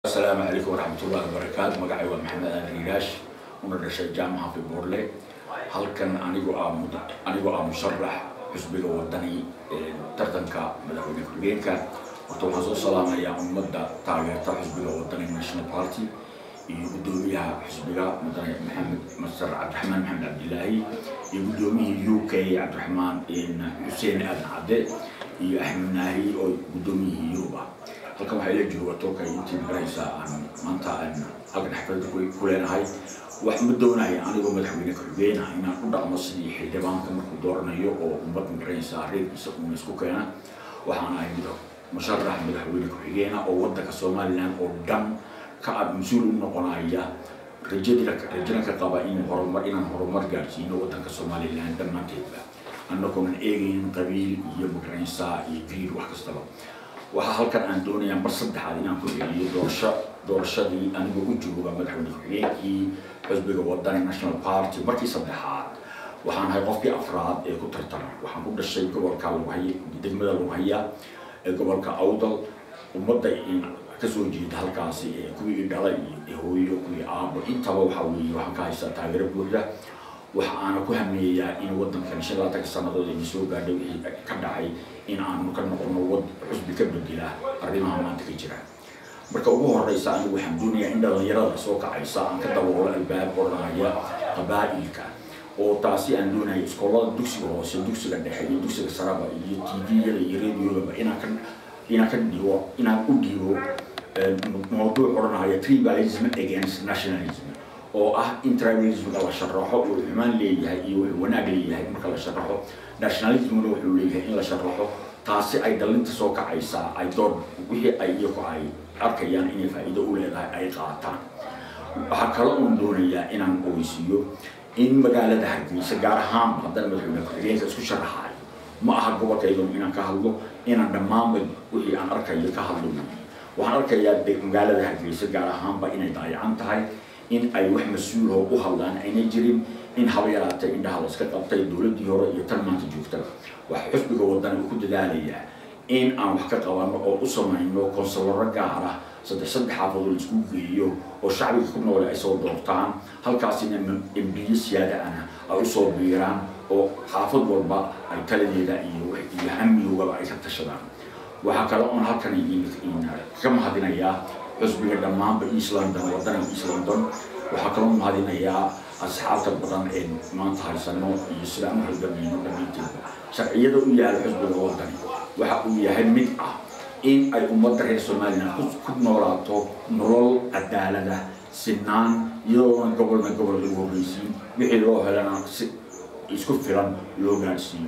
asalaamu calaykum waraxmatullahi wabarakaatu magacay waa maxamed aadan riiraash una dhashay jaamaca fiboorle halkan anigoo ah anigoo ah musharax xusbiga wadani ee tartanka madaxweyne ku-xigeenka horta waxaan soo salaamayaa ummadda taageerta xusbiga wadani national party iyo guddoomiyaha xusbiga mudane maxamed masar cabdiraxmaan maxamed cabdilaahi iyo guddoomiyihii u k cabdiraxmaan xuseen aadan cadde iyo axmed naahi oo guddoomiyihii yurub ah halkan waxaa ila jooga tolka intii maraysa aan maanta aan halkan xafladda ku leenahay wax ma doonaya anigoo madaxweyne ku-xigeenah inaan u dhaqmo sidii xildhibaanka markuu dooranayo oo ummad magaraysa reerkiisa uuna isku keena waxaan ahay musharax madaxweyne ku-xigeena oo waddanka somaliland oo dhan ka ab mas-uul u noqonaya rajadina rajana ka qaba in horumar inaan horumar gaarsiino waddanka somaliland dhammaanteedba annagoonan eegaynin qabiil iyo magaraysa iyo griir wax kastaba waxaa halkan aan doonayaa mar saddexaad inaan ku celiyo doorasho doorashadii anigoo u jooga madaxweyne ku-xigeenkii xusbiga wadani national party markii saddexaad waxaan ahay qofkii afraad ee ku tartama waxaan ku dhashay gobolka lughay degmada lughaya ee gobolka awdal ummadda kasoo jeeda halkaasi ee kuwii dhalay iyo hooyo kuwii aabo intaba waxaa weeye waxaan ka haystaa taageero buuxda waxa aana ku hameeyayaa in waddankan shan laatanka sannadood ayna soo gaadhay wixii ka dhacay in aanu ka noqono wad xusbi ka bedela arrimaha maanta ka jira marka ugu horeysa anigu waxaan doonayaa in dhalinyarada soo kacaysa aan ka daboolo albaab odhanaya qabaa'ilka oo taasi aan doonaya iskoolada dugsiga hoose dugsiga dhexe iyo dugsiga saraba iyo tviyada iyo radiogaba inaan ka inaan ka dhigo inaan u dhigo mawduuc odhanaya tribalism against nationalism oo ah in tribalismka la sharaxo uu xumaan leeyahay iyo wuxuu wanaag leeyahay marka la sharaxo nationalismna wuxuu leeyahay in la sharaxo taasi ay dhalinta soo kacaysaa ay door wixii ay iyagu ay arkayaan inay faa'iido u leedahay ay qaataan waxaa kale uun doonayaa inaan ogeysiiyo in magaalada hargeysa gaar ahaan haddana madaxweyne ku-xigeenka isku sharaxayo ma aha gobolkaydo inaan ka hadlo inaan dhammaanba wixii aan arkayo ka hadlo waxaan arkayaa magaalada hargeysa gaar ahaanba inay daayacan tahay in ay wax mas-uuloo u hadlaan ayna jirin in haba yaraatay indhaha la iska qabtay dowladdii hore iyo tan maanta joogtaba waxa xusbiga wadani uu ku dadaalayaa in aan wax ka qabanno oo u samayno konsularo gaar ah saddex saddex xaafadood isku geeyo oo shacbiga ku noole ay soo doortaan halkaasina embiyo siyaada ana ay usoo biiraan oo xaafad walba ay taladeeda iyo iyo amnigaba ay ka tashadaan waxaa kale oon halkan ka mahadinayaa xusbiga dhammaanba east london waddanka east london waxaa kaloo mahadinayaa asxaabta badan ee maanta haysano iyo sida aan halgamayno dhammaanteedba sharciyada u yaala xusbiga waddani waxa uu yahay mid ah in ay ummadda reer somaliland ku noolaato nolol cadaalada sinaan iyadoona gobolna gobol lagu horreysiin wixii loo helana si isku filan loo gaadhsiiyo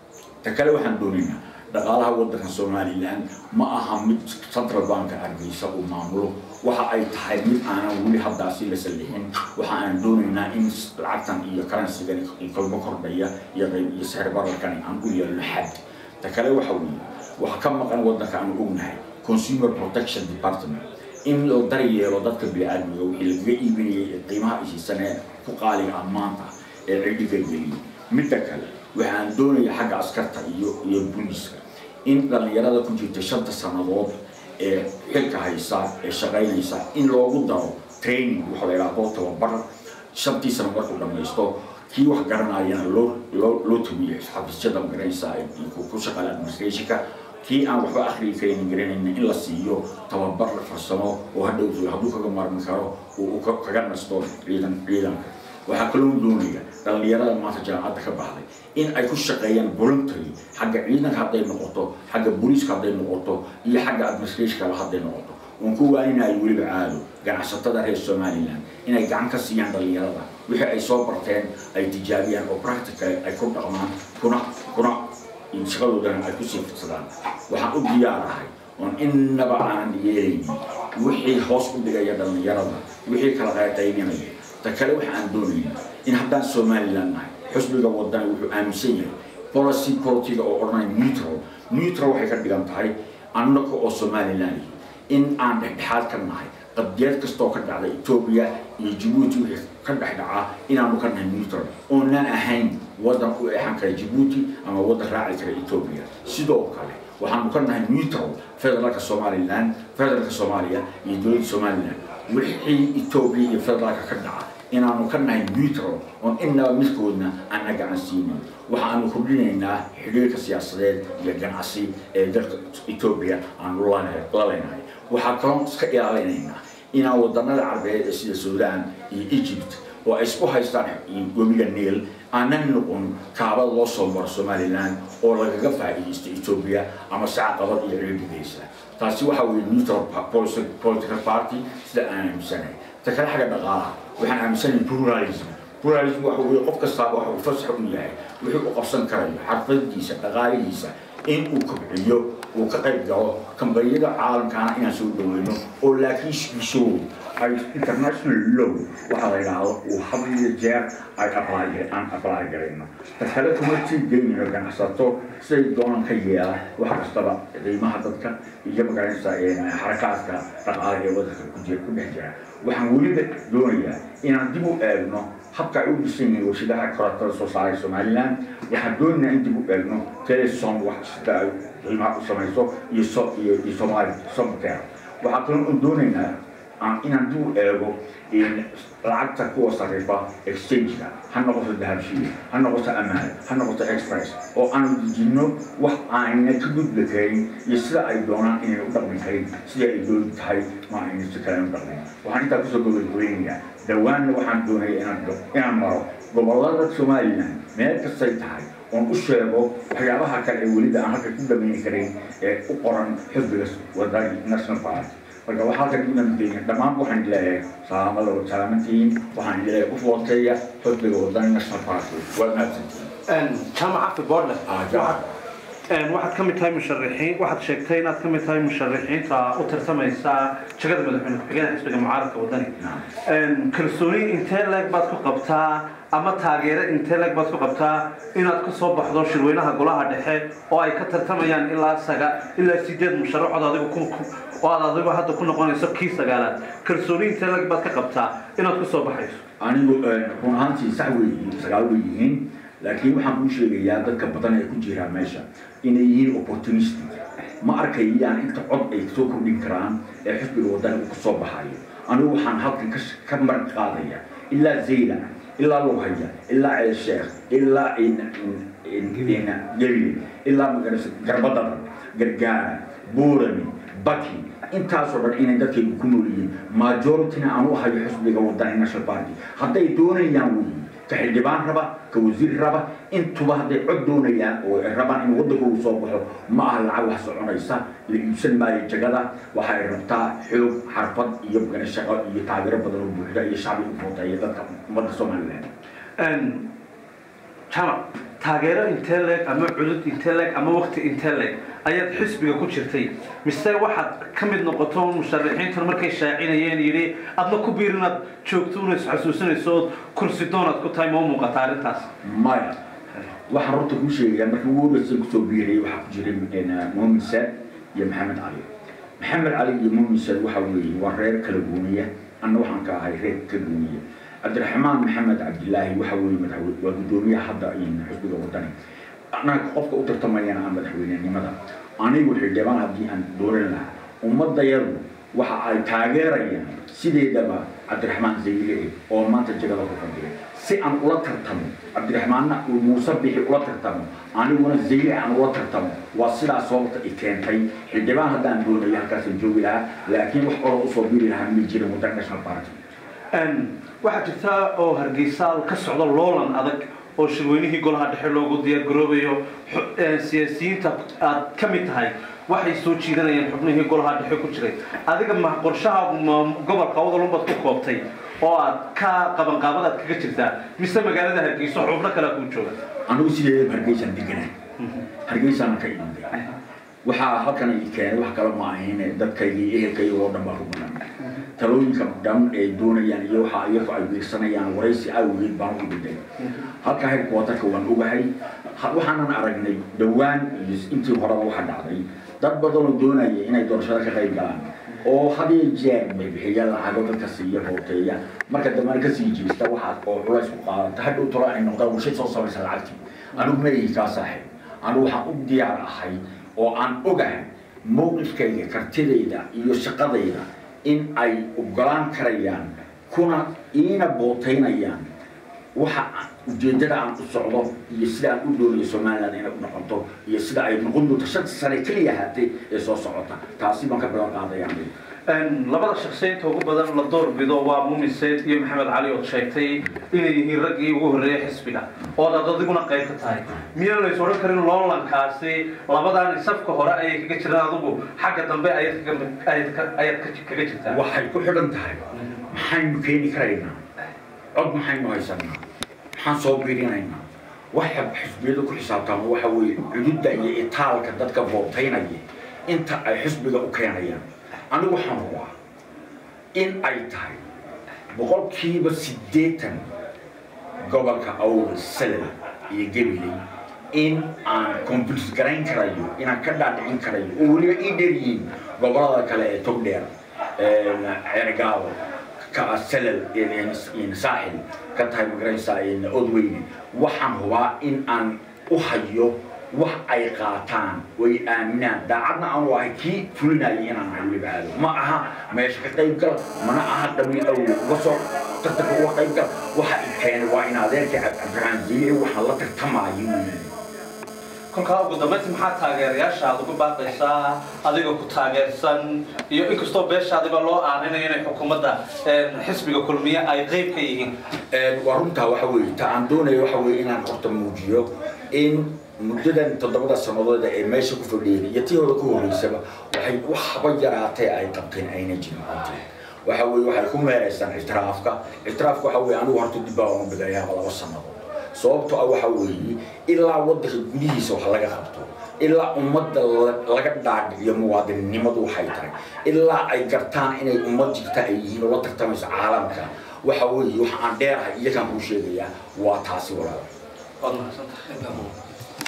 ta kale waxaan doonaynaa dhaqaalaha waddanka somaliland ma aha mid central banka hargeysa uu maamulo waxa ay tahay mid aanan weli haddaasi la sallixin waxa aan doonaynaa in lacagtan iyo karansigan kalmo kordhaya iyo qayb iyo sixir bararkani aan u yeelno xad ta kale waxa weeye waxa ka maqan waddanka aanu ognahay consumer protection department in la daryeelo dadka bini-aadmiga wixii lagaga iibinayay ee qiimaha isiisanee ku qaaliga ah maanta ee cidhiga geliyay midda kale waxaan doonaya xagga askarta iyo iyo booliiska in dhallinyarada ku jirta shanta sannadood ee xilka haysa ee shaqaynaysa in loogu daro training waxa la yidhaahdo tababar shantii sano markuu dhammaysto kii wax garanayana loo loo loo tabiyo xafiisyada magaraysa ku shaqaala administrationka kii aan waxba akhriyi karaynin garanayna in la siiyo tababar farsamo oo hadhow hadduu kaga maarmi karo uu kaga nasto ciidan ciidanka waxaa kaloo doonaya dhallinyarada maanta jaamacadda ka baxday in ay ku shaqeeyaan voluntary xagga ciidanka hadday noqoto xagga booliiska hadday noqoto iyo xagga administrationkaba hadday noqoto oon ku waaninayo weliba caado ganacsatada reer somaliland inay gacan ka siiyaan dhallinyarada wixii ay soo barteen ay tijaabiyaan oo practical ay ku dhaqmaan kuna kuna shaqadoodana ay kusii fidsadaan waxaan u diyaarahay oon innaba aanan yeelaynin wixii hoos u dhigaya dhallinyarada wixii kala qayqaybinaya ta kale waxa aan doonayna in haddaan somaliland nahay xusbiga wadani wuxuu aaminsan yahay policy politiga oo odhanaya neutral neutral waxay ka dhigan tahay annaga oo somaliland in aan dhexdhexaad ka nahay qadiyad kastoo ka dhacda etoobiya iyo jabuuti wixii ka dhex dhacaa inaanu ka nahay neutral oonaan ahayn waddan u eexan kara jabuuti ama waddan raaci kara etoobiya sidoo kale waxaanu ka nahay neutral federaalka somaliland federaalka soomaaliya iyo dowladda somaliland wixii etoobiya iyo federaalka ka dhaca inaanu ka nahay neutral oon inaba midkoodna aan na gacan siinin waxaanu kordhinaynaa xidhiirka siyaasadeed iyo ganacsi ee dalka etoobiya aanu la leenahay waxaa kaloo iska ilaalinaynaa inaan wadanada carbeed ee sida suudaan iyo egypt oo ay isku haystaan webiga niil aanan noqon kaabada loo soo maro somaliland oo lagaga faa'iidaysto etoobiya ama sacaqabad iyo reerdigaysa taasi waxa weeye neutral political party sida aan aaminsanahay ta kale xagga dhaqaalaha waxaan aaminsanahay pluralism pluralism waxa weeye qof kastaaba waxa uu fasax u yahay wuxuu u qabsan karayo xarfadiisa dhaqaalihiisa in uu kobciyo uu ka qayb galo kambaniyada caalamkaana inaan soo dhaweyno oo laakiin shiishoodu ay international law waxaa la yidhaahdo uu had iyo jeer ay aan apply garayno takale kuma sii geynayno ganacsato siday doonan ka yeela wax kastaba qiimaha dadka iyo magaranaysa xarakaadka dhaqaale ee wadanka ku jira ku dhex jira waxaan weliba doonayaa inaan dib u eegno habka ay u dhisan yihiin warshadaha korontada soo saaray somaliland waxaan doonaynaa in dib u eegno telesom wax sida ay qiimaha u samayso iyo so iyo iyo somali somter waxaa kaloo u doonaynaa inaan dib u eego lacagta kuwa sarifa exchange-ka ha noqoto dahabshiil ha noqoto amaal ha noqoto express oo aanu dejinno wax aanna ka gudbi karin iyo sida ay doonaan inay u dhaqmi karin sida ay dooni tahay ma ayna si kale u dhaqmin waxaan intaa kusoo gobagooynayaa dhawaanna waxaan doonaya inaan inaan maro gobollada somaliland meel kastay tahay oon u sheego waxyaabaha kale ee weliba aan halka ku dhamayni karin ee u qoran xisbiga wadani national party marka waxaa halkan inaan deegan dhammaan waxaan leeyahay salaamada waa salaamantihiin waxaan leeyahay qof wateeya xisbiga wadani national party waa mahadsantihiin jaamaca fi borland Ah, jaamac. waxaad ka mid tahay musharixiin waxaad sheegtay inaad ka mid tahay musharixiinta u tartamaysa jagada madaxweyne ku-xigeenka xisbiga mucaaradka wadani kalsooni intee leeg baad ku qabtaa ama taageero intee leeg baad ku qabtaa inaad ka soo baxdo shirweynaha golaha dhexe oo ay ka tartamayaan ilaa saga ilaa sideed musharaxood adigu ku ku- oo aad adigu hadda ku noqonayso kii sagaalaad kalsooni intee leeg baad ka qabtaa inaad ku soo baxayso anigu run ahaantii sax wey sagaal way yihiin laakiin waxaan kuu sheegayaa dadka badan ee ku jira meesha inay yihiin opportunistic ma arkayaan inta cod ay soo kordhin karaan ee xisbiga wadani uu kasoo baxayo anigu waxaan halkan ka sh- ka marag qaadaya ilaa zayla ilaa lughaya ilaa ceelsheekh ilaa gelile ilaa magarasa garbadada gargaara buurami baki intaasoo dhan inay dadkaygu ku nool yihiin majorityna aan u hayo xisbiga wadani national party hadday doonayaan weyi ka xildhibaan raba ka wasiir raba intuba hadday cod doonayaan oo ay rabaan in waddankoodu soo baxo ma aha lacag wax soconaysa la iibsan maayo jagada waxay rabtaa xoog xarfad iyo magana shaqo iyo taageero badan oo buuxda iyo shacbi u footeeya dadka ummadda somaliland jamac taageero intee leeg ama cudud intee leeg ama waqti intee leeg ayaad xisbiga ku jirtay mise waxaad ka mid noqoto musharaxiintan markay shaacinayeen yidhi adna ku biir inaad joogto una isxasuusinayso ood kursi doonaad ku tahay ma u muuqata arrintaas maya waxaan horta kuu sheegayaa markii ugu horreysay kusoo biirayay waxaa ku jiray muumin saad iyo maxamed cali maxamed cali iyo muumin saad waxa weeye waa reer kala gooniya anna waxaan ka ahay reer ka gooniya cabdiraxmaan maxamed cabdilaahi waxa weeye madaxweyne waa guddoomiyaha hadda xisbiga wadani annaga qofka u tartamayana aan madaxweynenimada anigu xildhibaan haddii aan dooran lahaa ummadayadu waxa ay taageerayaan sideedaba cabdiraxmaan zayle oo maanta jagada ku fadhiya si aan ula tartamo cabdiraxmaanna uu muuse bixi ula tartamo aniguna zayle aan ula tartamo waa sidaas sababta i keentay xildhibaan haddaan doonayo halkaasaan joogi lahaa laakiin wax olo usoo biri lahaa ma jirin waddan national party waxaa jirta oo hargeysa ka socda loolan adag oo shirweynihii golaha dhexe loogu diyaargaroobayo xu- siyaasiyiinta aad ka mid tahay waxay soo jiidanayaan xubnihii golaha dhexe ku jiray adiga ma qorshahaagu ma gobolka wadalunbaad ku koobtay oo aad ka qabanqaabadaad kaga jirtaa mise magaalada hargeyso xubno kalea kuu jooga anigu sideedaba hargeysaan deganaa hargeysaan ka imanday waxaa halkan i keenay wax kale ma ahayn dadkayga iyo ehelkayga oo dhan baa ku badan talooyinka dhan ay doonayaan iyo waxa iyagu ay wiirsanayaan waraysi awgeed baan u dhintay halka headquarterka waan ogahay ha- waxaanan aragnay dhowaan iyo intii horeba waxa dhacday dad badan oo doonaya inay doorashada ka qayb galaan oo had iyo jeer bixiya lacago dadka siiya hooteeya marka dambena kasii jiista waxaad oo culays ku qaadata hadhow tolo ay noqdaan warshad soo samaysa lacagtii anigu ma ihi kaa saaxiib anigu waxaan u diyaar ahay oo aan ogahay mowqifkayga kartidayda iyo shaqadayda in ay ogolaan karayaan kuna iina bootaynayaan waxa ujeedada aan u socdo iyo sida aan u doolayo somaliland inay u noqoto iyo sida ay noqon doonto shanta sane keliya ahaatay ee soo socota taasi baan ka balan qaadaya labada shaksiyaynta ugu badan la doorbido waa muumin seyd iyo maxamed cali ood sheegtay inay yihiin raggii ugu horreeyay xisbiga ood ad adiguna qayb ka tahay miyaan lays odhan karin loolankaasi labadan safka hore ayay kaga jiraan adigu xagga dambe ayaad kaga jirtaa waxay ku xidhan tahay maxaynu keeni karaynaa cod maxaynu haysanaa maxaan soo biirinaynaa waxa xisbiyadu ku xisaabtaama waxa weeye cududda iyo itaalka dadka bootaynaya inta ay xisbiga u keenayaan anigu waxaan hubaa in ay tahay boqolkiiba siddeetan gobolka awr salel iyo gabiley in aan convince garayn karayo inaan ka dhaadhicin karayo oo weliba ii dheer yihiin gobolada kale ee togdheer ceergaabo salel saaxil ka tahay magaranaysaa odweyne waxaan hubaa in aan u hayo wax ay qaataan way aaminaan daacadna aan ahay kii fulinayay inaan ahay weliba aado ma aha meesha ka qayb gal mana aha dhabiil awle uga soo tartanka uga qayb gal waxa i keenay waa in adeerkii cabdiraxmaan jiire waxaan la tartamaayo kolkaa ugu dambayntii maxaa taageerayaasha aad ugu baaqaysaa adiga ku taageersan iyo inkastoo beesha adiga loo aaninayo inay xukuumadda xisbiga kulmiye ay qayb ka yihiin waa runtaa waxa weeye ta aan doonayo waxa weeye inaan horta muujiyo in muddadan toddobada sanadooda ee meesha ku fadhiyeen iyo tii hore ku horreysaba waxay waxba yaraatee ay qabteen ayna jirin runtii waxa weeye waxay ku meeraysaan ictiraafka ictiraafka waxa weeye anigu horta dib baa uga bigayaaba laba sannadood sababto ah waxa weeye ilaa waddanka gudihiisa wax laga qabto ilaa ummadda laga dhaadhiciyo muwaadinnimadu waxay tahay ilaa ay gartaan inay ummad jirta ay yihiin oo la tartamayso caalamka waxa weeye waxa aan dheerahay iyagaan kuu sheegayaa waa taasi walaal waad mahadsantahay